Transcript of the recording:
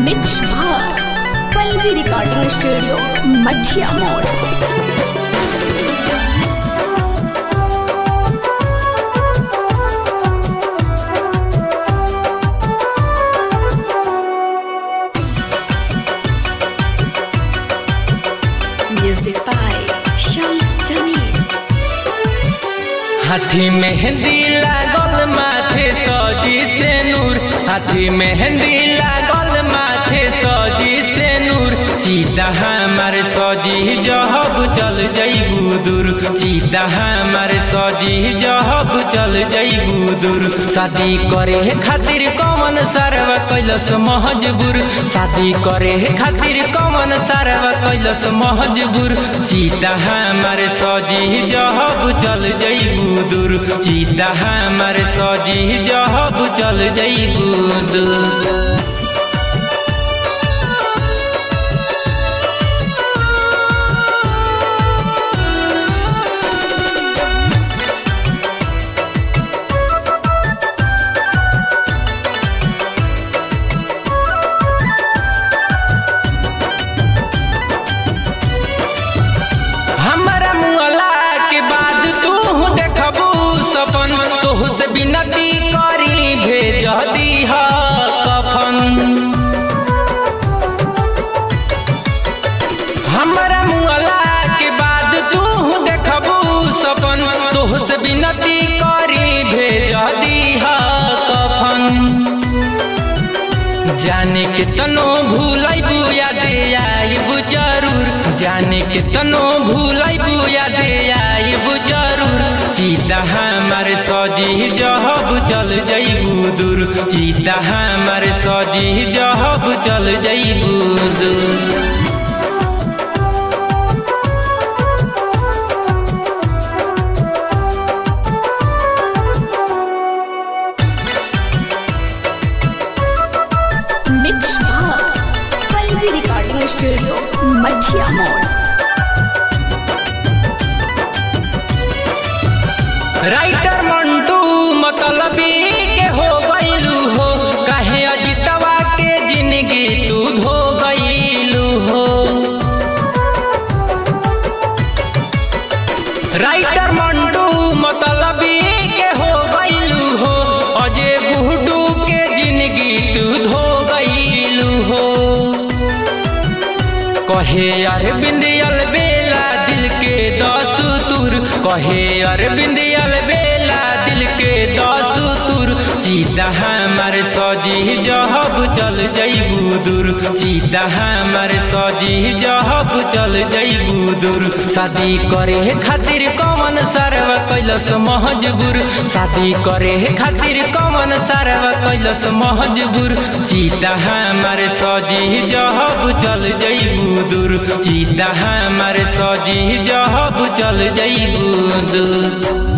Mix भाग Pallavi recording studio मठिया मोड़ Music by Shams Jamil. हाथी मेहंदी लागल माथे सजी से नूर हाथी मेहंदी लागल माथे सजी से नूर चीता हमार सजी जहब चल जईबू दूर चीता हमार सजी जहब चल जईबू दूर शादी करे खातिर कौन सरवा कैलस महजबूर शादी करे खातिर कौन सरवा कैलस महजबूर चीता हमार सजी जहब चल जईबू दूर चीता हमार सजी जहब चल जईबू दूर हमरा मुअला के बाद तू देखबू सपन तोह से विनती करी भेज दीह कफन हमरा मुअला के बाद तू देखबू सपन तोह से विनती करी भेज दीह कफन जाने के तनो भूलाइबू याद आइबू जरूर जाने के तनो भूलाइबू याद आइबू जरूर चीता हमार सजी जहब चल जईबू दूर चीता हमार सजी जहब चल जईबू दूर मिक्स भाग पल्लवी रिकॉर्डिंग स्टूडियो मठिया मोड़ राइटर मंटू मतलबी के हो गईलू हो कहे अजितवा के जिंदगी तू धो गईलू हो राइटर मंटू मतलबी के हो गईलू हो अजय गुहडू के जिंदगी तू धो गईलू हो कहे अरविंद बेला दिल के दस तुर कहे अरविंद बेला दिल के दस तुर चीता हमार सजी जहब चल जईबू दूर चीता हमार सजी जहब चल जईबू दूर शादी करे खातिर कौन सरवा कैलस महजबूर शादी करे खातिर कौन सरवा कैलस महजबूर चीता हमार सजी जहब चल जईबू दूर चीता हमार सजी जहब चल जईबू दूर